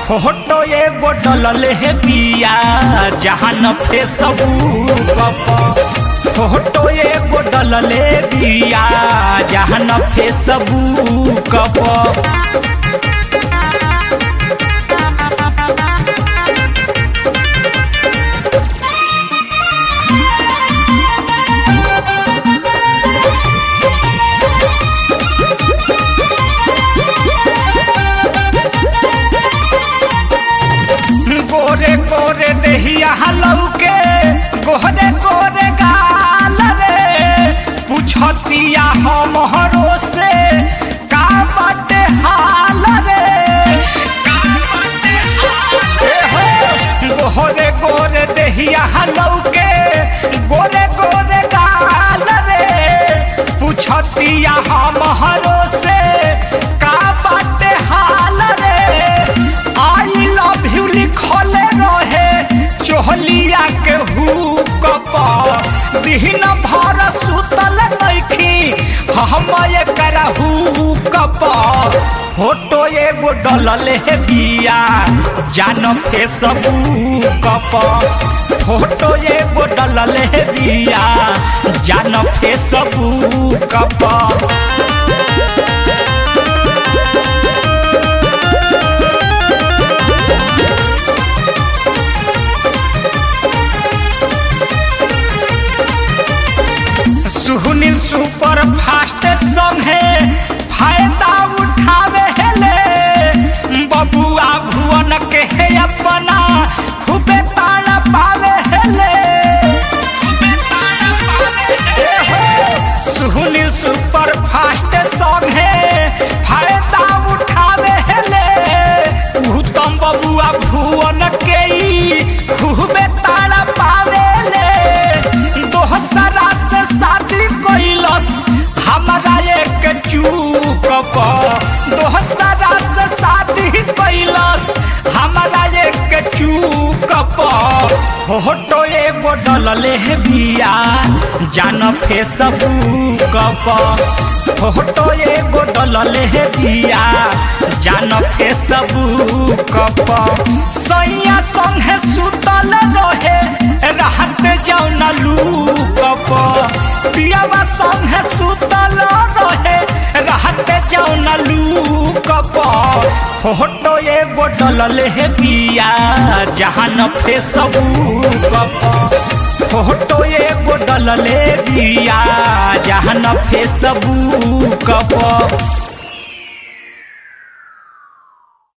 Photo एगो डलले हे बिया जहाँ न फेसबुक पर फोटो एगो डलले बिया जहाँ न फेसबुक पर गोरे गोरे देहिया लौके गोरे गोरे गाल रे पूछतिया हमरो से का बाटे हाल रे का बाटे हाल रे हो गोरे गोरे देहिया लौके गोरे गोरे गाल रे पूछतिया हमरो से का बाटे हाल रे आई लव यू लिखले रहे चोहलिया के हुक पर दिन भर सुतल नइखी हम एकरा हुक पर फोटो एगो डलले हे बिया जान फेसबुक पर फोटो एगो डलले हे बिया जान फेसबुक पर सुनील सुपर फास्ट संगे फायदा उठावे हेले बबुआ भुवन के हे अपना खूबे ताड़ा पावे हेले खूबे ताड़ा पावे हेले। सुनील सुपर फास्ट संगे फायदा उठावे हेले उत्तम बबुआ भुवन के ई खूबे ताड़ा पावे ले दोहसरा से शादी कैलस हमारा एक चूक दोहसरा से शादी कैलस हमारा एक चूक फोटो एगो डलले हे बिया जान फेसबुक पर फोटो एगो डलले हे बिया जान फेसबुक पर सैया संगे सुतल रहे रहत जौन लूक पर पियावा संगे सुतल रहे रहत जौन लूक पर फोटो एगो डलले हे बिया जहाँ न फेसबुक पर फोटो एगो डलले बिया जहाँ न फेसबुक पर